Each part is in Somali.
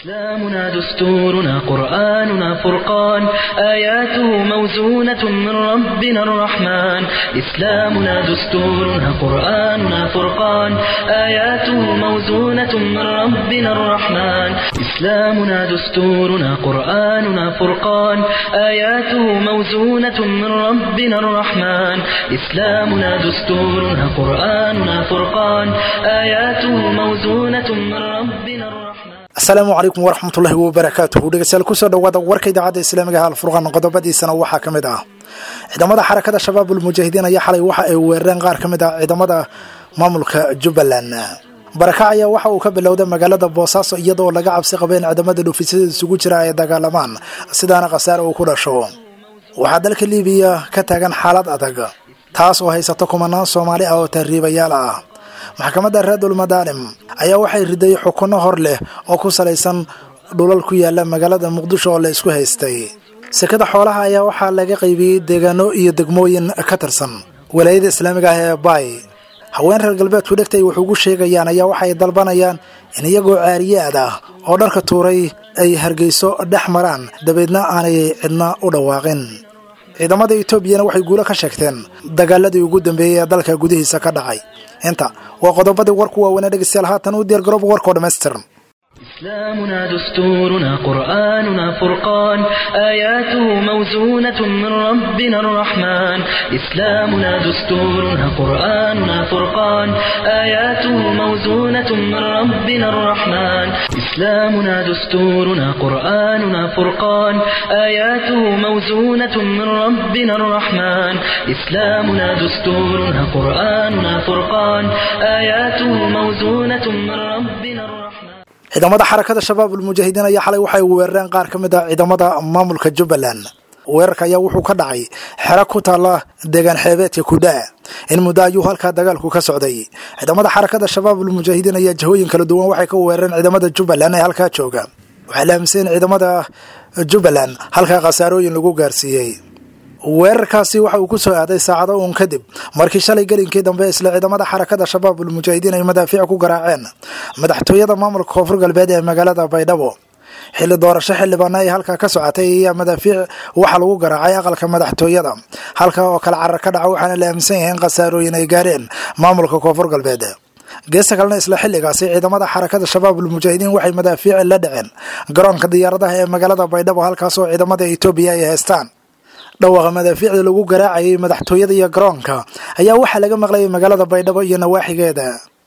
إسلامنا دستورنا قرآننا فرقان آياته موزونة من ربنا الرحمن إسلامنا دستورنا قرآننا فرقان آياته موزونة من ربنا الرحمن إسلامنا دستورنا قرآننا فرقان آياته موزونة من ربنا الرحمن إسلامنا دستورنا قرآننا فرقان آياته موزونة من ربنا الرحمن asalaamu calaykum waraxmatullaahi wabarakaatuhu dhegeystayaal kusoo dhawaada warka idaacadda islaamiga ah alfurqaan qodobadiisana waxaa ka mid ah ciidamada xarakada shabaabul mujaahidiin ayaa xalay waxa ay weerareen qaar ka mid ah ciidamada maamulka jubbaland barakac ayaa waxa uu ka bilowday magaalada boosaaso iyadoo laga cabsi qaba in ciidamada dhuufisyada isugu jira ay dagaalamaan sidaana khasaare uu ku dhasho waxaa dalka liibiya ka taagan xaalad adag taas oo haysato kumanaan soomaali ah oo tahriibayaal ah maxkamadda raadul madaalim ayaa waxay riday xukunno hor leh oo ku salaysan dhulal ku yaala magaalada muqdisho oo la isku haystay sekada xoolaha ayaa waxaa laga qaybiyey deegaano iyo degmooyin ka tirsan walaayada islaamiga ah ee baay haween reer galbeedku dhegta ay wax ugu sheegayaan ayaa waxay dalbanayaan in iyagoo caariyaad ah oo dharka tuuray ay hargeyso dhex maraan dabeedna aanay cidna u dhawaaqin ciidamada etoobiyana waxay guulo ka sheegteen dagaaladii ugu dambeeyey ee dalka gudihiisa ka dhacay inta waa qodobadii warku waaweynee dhegeystayaal haatan u diyaargarooba warkoo dhammaystiran إسلامنا دستورنا قرآننا فرقان آياته موزونة من ربنا الرحمن إسلامنا دستورنا قرآننا فرقان آياته موزونة من ربنا الرحمن إسلامنا دستورنا قرآننا فرقان آياته موزونة من ربنا الرحمن إسلامنا دستورنا قرآننا فرقان آياته موزونة من ربنا الرحمن ciidamada xarakada shabaabul mujaahidiin ayaa xalay waxay weerareen qaar ka mid ah ciidamada maamulka jubbaland weerarka ayaa wuxuu ka dhacay xero ku taalla deegaan xeebeedka kudhaa in muddo ayuu halkaa dagaalku ka socday ciidamada xarakada shabaabul mujaahidiin ayaa jihooyin kala duwan waxay ka weerareen ciidamada jubbaland ee halkaa jooga waxaa la aaminsan in ciidamada jubbaland halkaa khasaarooyin lagu gaarsiiyey weerarkaasi waxa uu ku soo aaday saacado uun kadib markii shalay gelinkii dambe isla ciidamada xarakada shabaabul mujaahidiin ay madaafiic ku garaaceen madaxtooyada maamulka koonfur galbeed ee magaalada baydhabo xilli doorasho xildhibaana ay halkaa ka socotay ayaa madaafiic waxaa lagu garaacay aqalka madaxtooyada halkaa oo kale carar ka dhaca waxaana la aaminsan yahay in khasaarooyin ay gaareen maamulka koonfur galbeed geesta kalena isla xilligaasi ciidamada xarakada shabaabul mujaahidiin waxay madaafiic la dhaceen garoonka diyaaradaha ee magaalada baydhabo halkaasoo ciidamada etoobiya ay haystaan dhawaaqa madaafiicda lagu garaacayay madaxtooyada iyo garoonka ayaa waxaa laga maqlayay magaalada baydhabo iyo nawaaxigeeda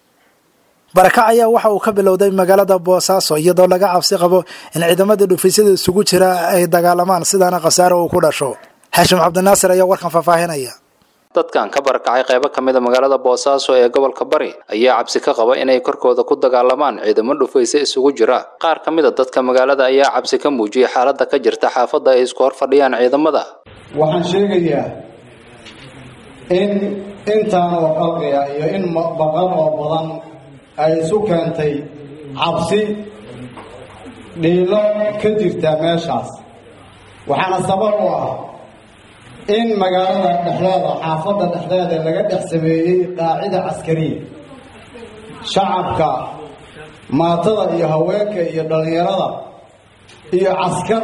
barakac ayaa waxa uu ka bilowday magaalada boosaaso iyadoo laga cabsi qabo in ciidamada dhufisyada isugu jira ay dagaalamaan sidaana khasaare uu ku dhasho xaashim cabdinaasir ayaa warkan faahfaahinaya dadkan ka barakacay qaybo ka mid a magaalada boosaaso ee gobolka bari ayaa cabsi ka qaba inay korkooda ku dagaalamaan ciidamo dhufayse isugu jira qaar ka mid a dadka magaalada ayaa cabsi ka muujiyay xaaladda ka jirta xaafadda ay isku hor fadhiyaan ciidamada waxaan sheegayaa in intaan oo qalqiga iyo in baqan oo badan ay isu keentay cabsi dhiilo ka jirta meeshaas waxaana sabab u ah in magaalada dhexdeeda xaafadda dhexdeeda laga dhex sameeyey qaacida caskariya shacabka maatada iyo haweenka iyo dhallinyarada iyo caskar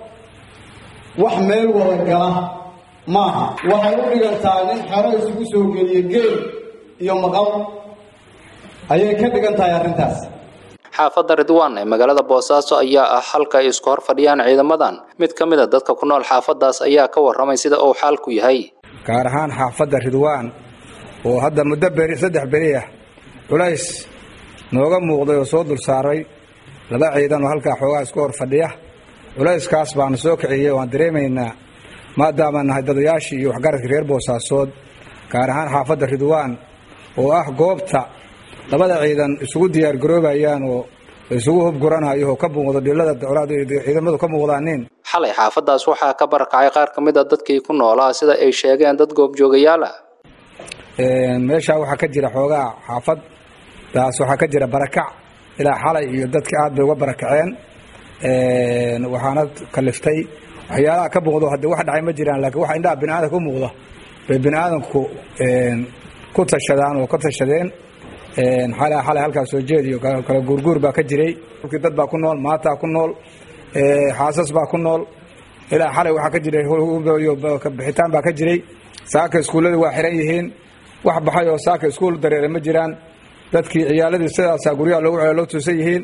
wax meel wada gala maaha waxay u dhigantaa nin xero isugu soo geliya geel iyo maqal ayay ka dhigan tahay arrintaas xaafadda ridwaan ee magaalada boosaaso ayaa ah halka ay isku hor fadhiyaan ciidamadan mid ka mid a dadka ku nool xaafaddaas ayaa ka warramay sida uu xaalku yahay gaar ahaan xaafadda ridwaan oo hadda muddo beri saddex beri ah culays nooga muuqday oo soo dul saaray laba ciidan oo halkaa xoogaa isku hor fadhiya culayskaas baanu soo kiciyey waan dareemaynaa maadaamaan nahay dadayaashii iyo waxgaradkii reer boosaasood gaar ahaan xaafadda ridwaan oo ah goobta labada ciidan isugu diyaargaroobayaan oo isugu hubguranayo oo ka muuqdo dhilada ciidamadu ka muuqdaanin xalay xaafaddaas waxaa ka barakacay qaar ka mid a dadkii ku noolaa sida ay sheegeen dad goobjoogayaal ah meeshaa waxaa ka jira xoogaa xaafaddaas waxaa ka jira barakac ilaa xalay iyo dadka aad bay uga barakaceen waxaana kaliftay waxyaalaha ka muuqdo hadde wax dhacay ma jiraan laakiin waxa indhaha biniaadanka ku muuqda bay biniaadanku ku tashadaan oo ka tashadeen xalay xalay halkaas soo jeediyo kala guurguur baa ka jiray dhulkii dad baa ku nool maataa ku nool xaasas baa ku nool ilaa xalay waxaa ka jiray bixitaan baa ka jiray saaka iskuulladii waa xiran yihiin wax baxay oo saaka iskuul dareere ma jiraan dadkii ciyaaladii sidaasaa guryaha loogu celo loo tuusan yihiin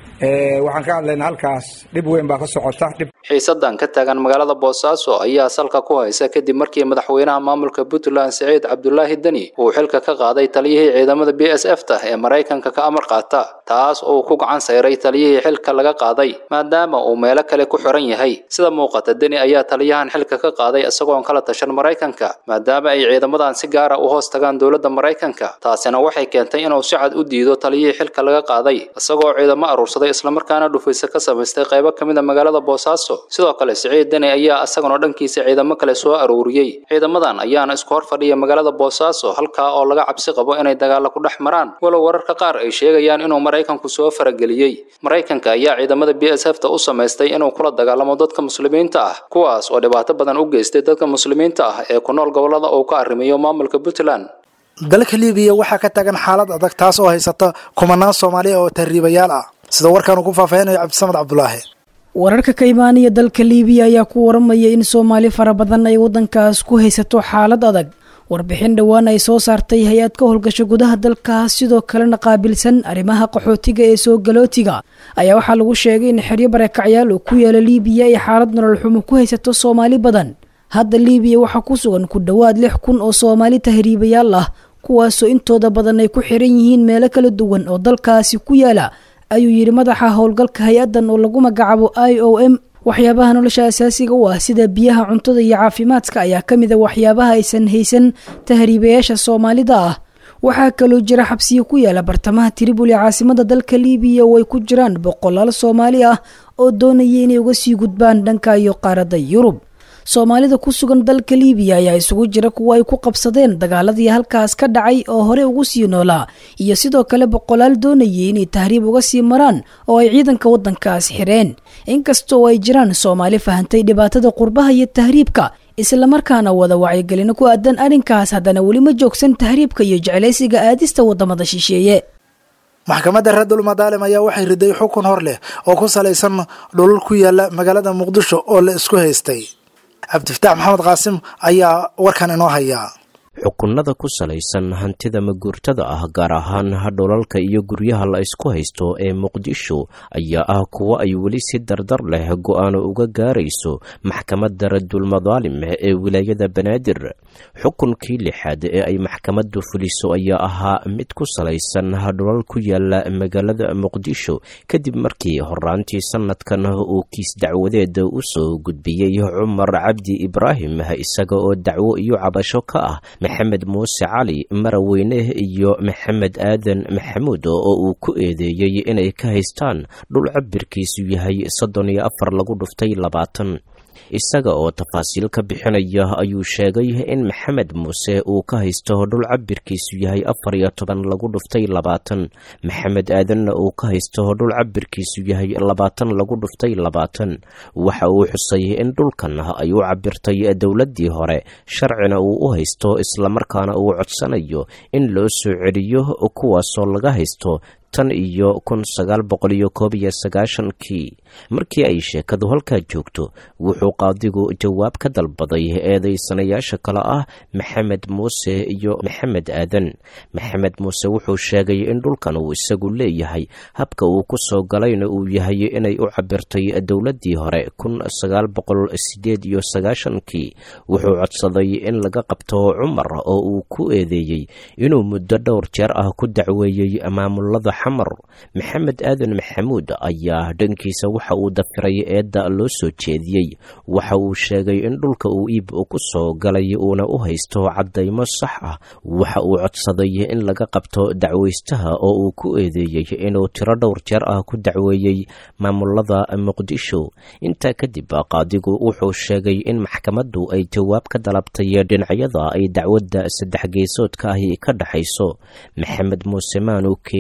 waxaan ka hadlaynaa halkaas dhib weyn baa ka socota xiisadan ka taagan magaalada boosaaso ayaa salka ku haysa kadib markii madaxweynaha maamulka puntland siciid cabdulaahi deni uu xilka ka qaaday taliyihii ciidamada b s f ta ee maraykanka ka amar qaata taas oo uu ku gacan sayray taliyihii xilka laga qaaday maadaama uu meelo kale ku xiran yahay sida muuqata deni ayaa taliyahan xilka ka qaaday isagoon kala tashan maraykanka maadaama ay ciidamadan si gaara u hoos tagaan dowladda maraykanka taasina waxay keentay inuu si cad u diido taliyihii xilka laga qaaday isagoo ciidamo aruursaday islamarkaana dhufayse ka samaystay qaybo ka mid a magaalada boosaaso sidoo kale siciid deni ayaa isaguna dhankiisa ciidamo kale soo aruuriyey ciidamadan ayaana isku hor fadhiya magaalada boosaaso halkaa oo laga cabsi qabo inay dagaalla ku dhex maraan walow wararka qaar ay sheegayaan inuu maraykanku soo farageliyey maraykanka ayaa ciidamada b s f ta u samaystay inuu kula dagaalamo dadka muslimiinta ah kuwaas oo dhibaato badan u geystay dadka muslimiinta ah ee ku nool gobollada uu ka arrimiyo maamulka puntland dalka libiya waxaa ka taagan xaalad adag taas oo haysata kumanaan soomaaliya oo tahriibayaal ah sida warkaan uu ku faahfaahinayo cabdisamed cabdulaahi wararka ka imaanaya dalka liibiya ayaa ku waramaya in soomaali fara badan ay waddankaas ku haysato xaalad adag warbixin dhowaan ay soo saartay hay-ad ka howlgasho gudaha dalkaas sidoo kalena qaabilsan arrimaha qaxootiga ee soo galootiga ayaa waxaa lagu sheegay in xeryo barakacyaal oo ku yaala liibiya ay xaalad nolol xumo ku haysato soomaali badan hadda liibiya waxaa ku sugan ku dhowaad lix kun oo soomaali tahriibayaal ah kuwaasoo intooda badan ay ku xiran yihiin meelo kala duwan oo dalkaasi ku yaala ayuu yidhi madaxa howlgalka hay-addan oo lagu magacaabo i o m waxyaabaha nolosha asaasiga u ah sida biyaha cuntada iyo caafimaadka ayaa ka mid a waxyaabaha aysan haysan tahriibayaasha soomaalida ah waxaa kaloo jira xabsiyo ku yaala bartamaha tribuli caasimada dalka liibiya oo ay ku jiraan boqolaal soomaali ah oo doonaya inay uga sii gudbaan dhanka iyo qaaradda yurub soomaalida ku sugan dalka liibiya ayaa isugu jira kuwa ay ku qabsadeen dagaaladii halkaas ka dhacay oo hore ugu sii noolaa iyo sidoo kale boqolaal doonayay inay tahriib uga sii maraan oo ay ciidanka waddankaas xireen inkastoo ay jiraan soomaali fahantay dhibaatada qurbaha iyo tahriibka islamarkaana wada wacyigelino ku aadan arrinkaas haddana weli ma joogsan tahriibka iyo jeclaysiga aadista waddamada shisheeye maxkamadda reerdul madaalim ayaa waxay riday xukun hor leh oo ku salaysan dhulul ku yaala magaalada muqdisho oo la isku haystay cabdifataax maxamed qaasim ayaa warkan inoo hayaa xukunada ku salaysan hantida maguurtada ah gaar ahaan dholalka iyo guryaha la isku haysto ee muqdisho ayaa ah kuwo ay weli si dardar leh go-aano uga gaarayso maxkamadda radulmadaalim ee wilaayada banaadir xukunkii lixaad ee ay maxkamaddu fuliso ayaa ahaa mid ku salaysan dholal ku yaala magaalada muqdisho kadib markii horaantii sanadkan uu kiis dacwadeeda u soo gudbiyey cumar cabdi ibraahim isaga oo dacwo iyo cabasho ka ah maxamed muuse cali maraweyne iyo maxamed aadan maxamuud oo uu ku eedeeyey inay ka haystaan dhul cabirkiisu yahay soddon iyo afar lagu dhuftay labaatan isaga oo tafaasiil ka bixinaya ayuu sheegay in maxamed muuse uu ka haysto dhul cabirkiisu yahay afar iyo toban lagu dhuftay labaatan maxamed aadanna uu ka haysto dhul cabirkiisu yahay labaatan lagu dhuftay labaatan waxa uu xusay in dhulkan ay u cabirtay dowladdii hore sharcina uu u haysto islamarkaana uu codsanayo in loo soo celiyo kuwaasoo laga haysto tan iyo kun sagaal boqol iyo koob iyo sagaashankii markii ay sheekadu halkaa joogto wuxuu qaadigu jawaab ka dalbaday eedaysanayaasha kale ah maxamed muuse iyo maxamed aadan maxamed muuse wuxuu sheegay in dhulkan uu isagu leeyahay habka uu ku soo galayna uu yahay inay u cabirtay dowladdii hore kun sagaal boqol sideed iyo sagaashankii wuxuu codsaday in laga qabto cumar oo uu ku eedeeyey inuu muddo dhowr jeer ah ku dacweeyey maamulada xamar maxamed aadan maxamuud ayaa dhankiisa waxa uu dafiray eedda loo soo jeediyey waxa uu sheegay in dhulka uu iib ku soo galay uuna u haysto caddaymo sax ah waxa uu codsaday in laga qabto dacwaystaha oo uu ku eedeeyey inuu tiro dhowr jeer ah ku dacweeyey maamulada muqdisho intaa kadib qaadigu wuxuu sheegay in maxkamaddu ay jawaab ka dalabtay dhinacyada ay dacwadda saddex geesoodka ahi ka dhexayso maxamed muuse maanu keenin wax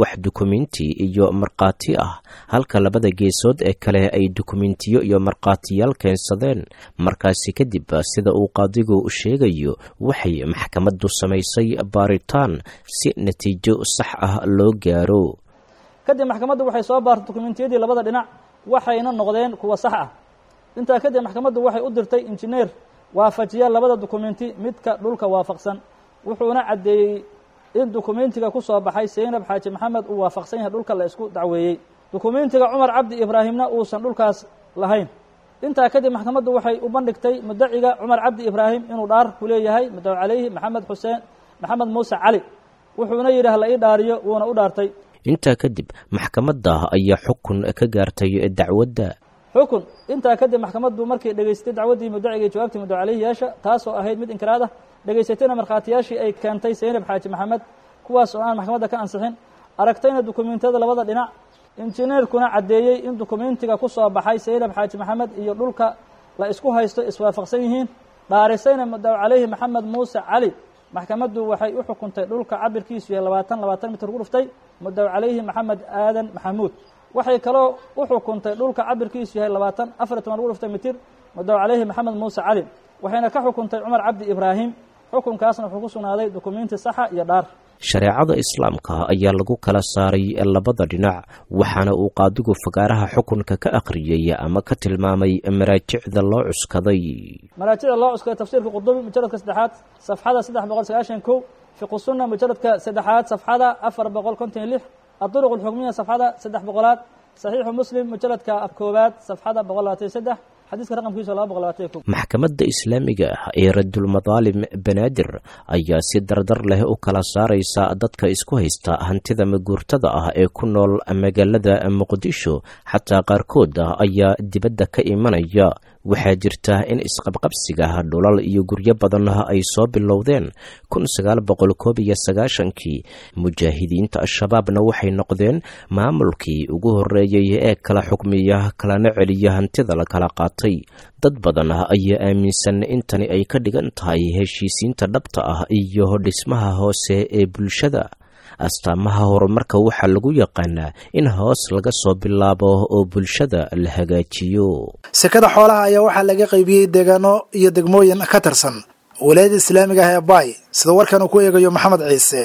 wax dukumenti iyo markhaati ah halka labada geesood ee kale ay dukumentiyo iyo markhaatiyaal keensadeen markaasi kadib sida uu qaadigu sheegayo waxay maxkamaddu samaysay baaritaan si natiijo sax ah loo gaaro kadib maxkamaddu waxay soo baartay dukumentiyadii labada dhinac waxayna noqdeen kuwa sax ah intaa kadib maxkamaddu waxay u dirtay injineer waafajiya labada dukumenti midka dhulka waafaqsan wuxuuna caddeeyey in dukumentiga ku soo baxay seynab xaaji maxamed uu waafaqsan yahay dhulka la isku dacweeyey dukumentiga cumar cabdi ibraahimna uusan dhulkaas lahayn intaa kadib maxkamaddu waxay u bandhigtay mudaciga cumar cabdi ibraahim inuu dhaar ku leeyahay mudaw calayhi maxamed xuseen maxamed muuse cali wuxuuna yidhi hala ii dhaariyo wuuna u dhaartay intaa kadib maxkamadda ayaa xukun ka gaartay dacwadda xukun intaa kadib maxkamaddu markay dhegaystay dacwaddii mudaciga iyo jawaabtii mudaw calayhi yaasha taasoo ahayd mid inkiraad ah dhegaysatayna markhaatiyaashii ay keentay seynab xaaji maxamed kuwaas oo aan maxkamadda ka ansixin aragtayna dukumentiyada labada dhinac injineerkuna caddeeyey in dukumentiga ku soo baxay seynab xaaji maxamed iyo dhulka la isku haysto iswaafaqsan yihiin dhaarisayna mudaw calayhi maxamed muuse cali maxkamaddu waxay u xukuntay dhulka cabirkiisu yahay labaatan labaatan mitir ku dhuftay mudaw calayhi maxamed aadan maxamuud waxay kaloo u xukuntay dhulka cabirkiisu yahay labaatan afar toban ugu dhuftay mitir mudaw calayhi maxamed muuse cali waxayna ka xukuntay cumar cabdi ibraahim xukunkaasna wuxuu ku sugnaaday dukumenti saxa iyo dhaar shareecada islaamka ayaa lagu kala saaray labada dhinac waxaana uu qaadigu fagaaraha xukunka ka akhriyey ama ka tilmaamay maraajicda loo cuskaday maraajicda loo cuskaday tafsiirka qudubi mujaladka saddexaad safxada saddex boqol sagaashan kow fiqu sunna mujaladka saddexaad safxada afar boqol konton iyo lix aduruq alxukmiya safxada saddex boqolaad saxiixu muslim mujaladka koowaad safxada boqol labaatan iyo saddex xadiiska raqamkiisu laba boqol labaatan iyo kow maxkamadda islaamiga ah ee radulmadaalim banaadir ayaa si dardar leh u kala saaraysa dadka isku haysta hantida maguurtada ah ee ku nool magaalada muqdisho xataa qaarkood ayaa dibadda ka imanaya waxaa jirta in isqabqabsiga dhulal iyo guryo badan ay soo bilowdeen kun sagaal boqol koob iyo sagaashankii mujaahidiinta al-shabaabna waxay noqdeen maamulkii ugu horreeyey ee kala xukmiya kalana celiya hantida la kala qaatay dad badan ayaa aaminsan in tani ay ka dhigan tahay heshiisiinta dhabta ah iyo dhismaha hoose ee bulshada astaamaha horumarka waxaa lagu yaqaanaa in hoos laga soo bilaabo oo bulshada la hagaajiyo sekada xoolaha ayaa waxaa laga qaybiyey deegaano iyo degmooyin ka tirsan walaayada islaamiga ah ee baay sida warkan uu ku eegayo maxamed ciise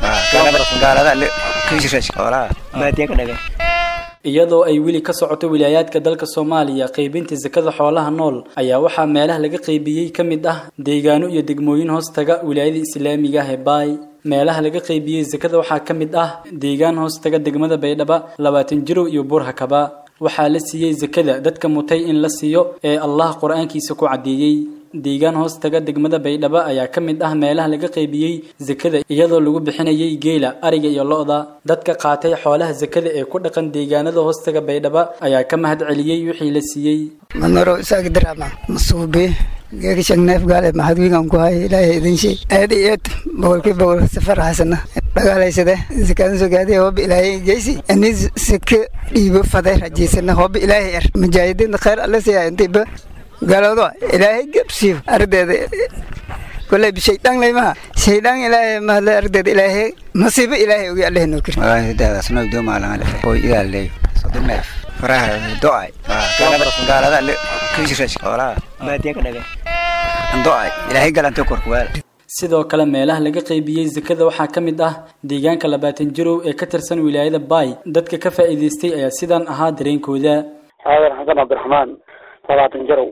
iyadoo ay weli ka socoto wilaayaadka dalka soomaaliya qaybinta sakada xoolaha nool ayaa waxaa meelaha laga qaybiyey ka mid ah deegaano iyo degmooyin hoostaga wilaayada islaamiga ah ee baay meelaha laga qaybiyey sakada waxaa ka mid ah deegaan hoostaga degmada baydhaba labaatan jirow iyo buurhakaba waxaa la siiyey sakada dadka mutay in la siiyo ee allah qur-aankiisa ku caddeeyey deegaan hoostaga degmada baydhaba ayaa ka mid ah meelaha laga qaybiyey sakada iyadoo lagu bixinayay geela ariga iyo lo-da dadka qaatay xoolaha sakada ee ku dhaqan deegaanada hoostaga baydhaba ayaa ka mahad celiyey wixii la siiyey manoro isaagdirama masuube geekishag neef gaale maxadwigan ku hay ilaahay idin shay aad iyo aad boqolkii boqol safar hasana dhagaalaysade sakadan sogaadi hooba ilaahay geysi ani saka dhiibo faday rajiisana hooba ilaahay er mujaahidiinta khayr alla siyaa intiiba gaaloodo ilaahay gabsiyo ardeeda kolay shaydaan laymaha shaydaan ilaahay mahadle ardeeda ilaahay masiibo ilaahay ogi allahe noo kiri daadasno doomaalangale oo idaaley sodoneef faraha do'ay gaalada kishirash xoolaha baadiya ka dhagay do'ay ilaahay galanta korkuwaal sidoo kale meelaha laga qaybiyey sakada waxaa ka mid ah deegaanka labaatan jirow ee ka tirsan wilaayada baay dadka ka faa'iidaystay ayaa sidaan ahaa dareenkooda xaadan xasan cabdiraxmaan labaatan jirow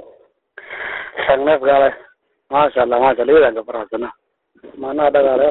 shan neef gaale maasha allah maasha allah iyadan gabarahasana maanaha dhagaale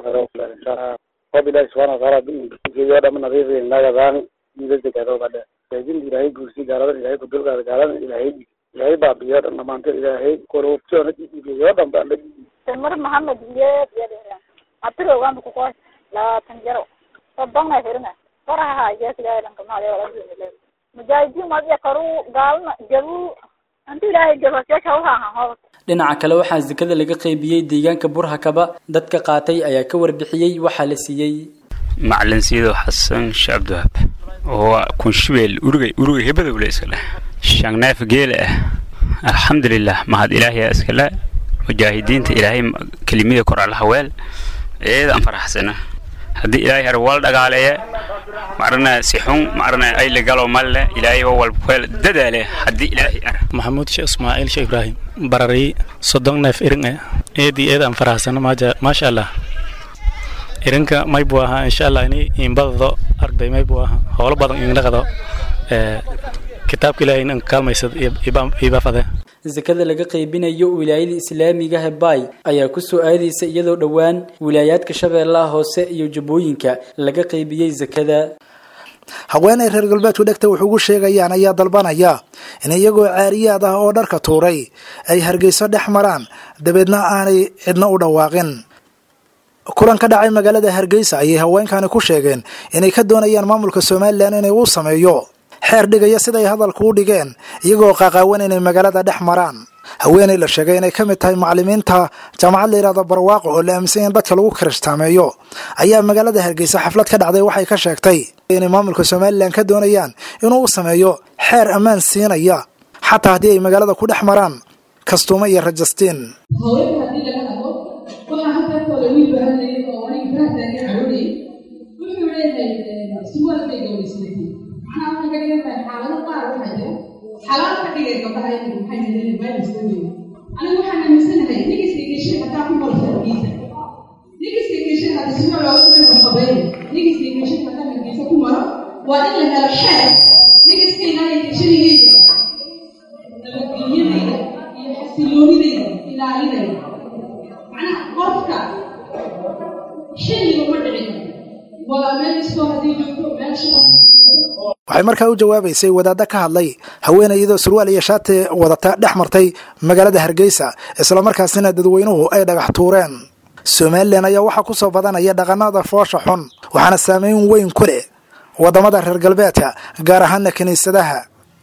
hob ilahi subxana wataala geeyo dhama nadiifin lagadaan idasekaadobadhe qaybinta ilaahay guursi gaaladan ilaahay kudulgaada gaaladan ilaahay ilaahay baabiyo dhan dhamaanto ilaahay korobtiona dhiigeeyo dhan baan mar maxamed iyeed abtirogaanba kukoy labaatan jaro sodonna firina faraha jeesigaadhanka maale mujaahidiin madiya karu gaalna jabu anti ilaahay jabasyaashawhaha dhinaca kale waxaa sakada laga qaybiyey deegaanka burhakaba dadka qaatay ayaa ka warbixiyey waxaa la siiyey macalin siido xasan shaabdahab oo kunshibeel urugay urugay hebadowle iskale shangneef geele ah alxamdulilah mahad ilaahiya iskale mujaahidiinta ilaahay kelimada kor alla haweel eeda aan faraxsana haddii ilaahay har wal dhagaaleeye maarna si xun maarna ay la galo malle ilaahay oo walba ku hel dadaale haddii ilaahay ar maxamuud sheekh ismaaciil sheekh ibraahim barari soddon neef irin eh eed iyo eed aan faraxsano maaja maasha allah irinka may buu ahaa insha allah ini iinbadado arday may buu ahaa howlo badan inlaqado kitaabka ilaahay in kaalmaysad ibafade sakada laga qaybinayo wilaayada islaamiga hebay ayaa ku soo aadaysa iyadoo dhowaan wilaayaadka shabeellaha hoose iyo jubbooyinka laga qaybiyey sakada haweenay reer galbeedku dhegta wax ugu sheegayaan ayaa dalbanaya in iyagoo caariyaad ah oo dharka tuuray ay hargeyso dhex maraan dabeedna aanay cidna u dhawaaqin kulan ka dhacay magaalada hargeysa ayay haweenkani ku sheegeen inay ka doonayaan maamulka somalilan inay u sameeyo xeer dhigaya siday hadalku u dhigeen iyagoo qaaqaawan inay magaalada dhex maraan haweenay la sheegay inay ka mid tahay macalimiinta jaamacad la yidhahdo barwaaqo oo la aaminsan in dadka lagu kirashtaameeyo ayaa magaalada hargeysa xaflad ka dhacday waxay ka sheegtay inay maamulka somalilan ka doonayaan inuu u sameeyo xeer ammaan siinaya xataa haddii ay magaalada ku dhex maraan kastuumo iyo rajastiin xalaal ka dhigay gabdhaha inay maxay yihiin virus weyn anigu waxaan aaminsanahay nigiska geshay hataa ku maro farkiisa nigiska geshay hada sima loo sumay marxabeyn nigiska geshay hataa hargeysa ku maro waa in la helo xeer nigiskayna ay geshanigayda nabadgelyadayda iyo xasiloonidayda ilaalinayda macnaha qofka xilliga ma dhicin waa meel iskoo haddii joogto meel shaqo waxay markaa u jawaabaysay wadaadda ka hadlay haweenay iyadoo surwaal iyo shaati wadata dhex martay magaalada hargeysa islamarkaasina dadweynuhu ay dhagax tuureen somalilan ayaa waxaa ku soo badanaya dhaqanada foosha xun waxaana saameyn weyn ku leh waddamada reer galbeedka gaar ahaana kiniisadaha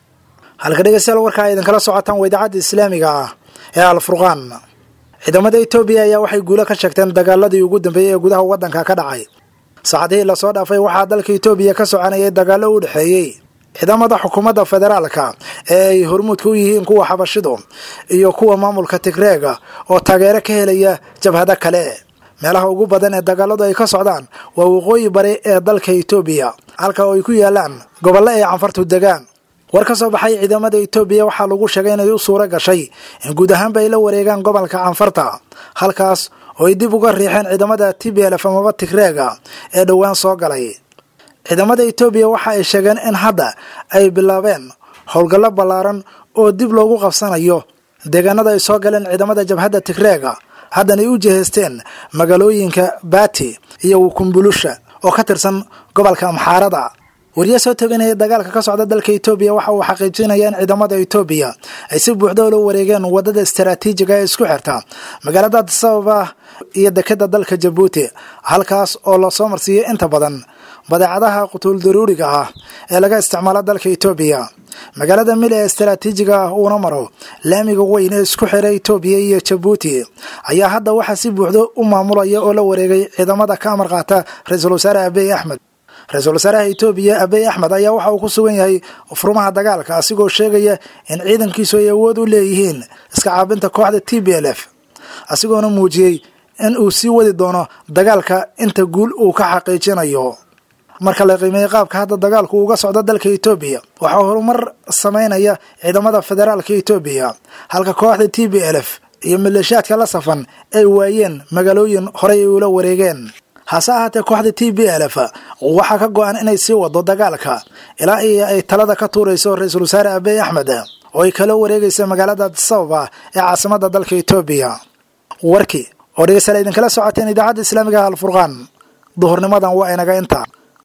halka dhegeystayaal warkaa idinkala socotaan waa idaacadda islaamiga ah ee alfurqaan ciidamada etoobiya ayaa waxay guulo ka sheegteen dagaaladii ugu dambeeyey ee gudaha waddanka ka dhacay saacadihii lasoo dhaafay waxaa dalka etoobiya ka soconayay dagaallo u dhexeeyey ciidamada xukuumadda federaalka ee ay hormuudka u yihiin kuwa xabashidu iyo kuwa maamulka tigreega oo taageero ka helaya jabhado kale meelaha ugu badan ee dagaaladu ay ka socdaan waa waqooyi bari ee dalka etoobiya halka oo ay ku yaalaan gobollo ay canfartu degaan war ka soo baxay ciidamada etoobiya waxaa lagu sheegay inay u suuro gashay in guud ahaanba ay la wareegaan gobolka canfarta halkaas oo ay dib uga riixeen ciidamada t b lf amaba tigreega ee dhowaan soo galay ciidamada etoobiya waxa ay sheegeen in hadda ay bilaabeen howlgallo ballaaran oo dib loogu qabsanayo deegaanada ay soo galeen ciidamada jabhadda tigreega haddana ay u jihaysteen magaalooyinka baati iyo wukumbulusha oo ka tirsan gobolka amxaarada wariye soo tabinaya dagaalka ka socda dalka etoobiya waxa uu xaqiijinaya in ciidamada etoobiya ay si buuxda ula wareegeen wadada istaraatiijiga ee isku xirta magaalada adisababa iyo dekeda dalka jabuuti halkaas oo lasoo marsiiyey inta badan badeecadaha qutuul daruuriga ah ee laga isticmaalo dalka etoobiya magaalada mili ee istaraatiijiga ah uuna maro laamiga weyn ee isku xira etoobiya iyo jabuuti ayaa hadda waxaa si buuxda u maamulaya oo la wareegay ciidamada ka amar qaata ra-iisul wasaare abiy axmed ra-iisul wasaaraha etoobiya abiy axmed ayaa waxa uu ku sugan yahay furmaha dagaalka asigoo sheegaya in ciidankiisu ay awood u leeyihiin iska caabinta kooxda t b l f asigoona muujiyey in uu sii wadi doono dagaalka inta guul uu ka xaqiijinayo marka la qiimeeyey qaabka hadda dagaalku uga socdo dalka etoobiya waxaa horumar sameynaya ciidamada federaalka etoobiya halka kooxda t b l f iyo maleeshiyaadka la safan ay waayeen magaalooyin horey ay ula wareegeen hase ahaatee kooxda t b l f waxaa ka go-an inay sii wado dagaalka ilaa iyo ay talada ka tuurayso ra-iisul wasaare abiy axmed oo ay kala wareegaysa magaalada adisababa ee caasimada dalka etoobiya warkii oo dhegeystayaal idinkala socoteen idaacadda islaamiga alfurqaan duhurnimadan waa inaga inta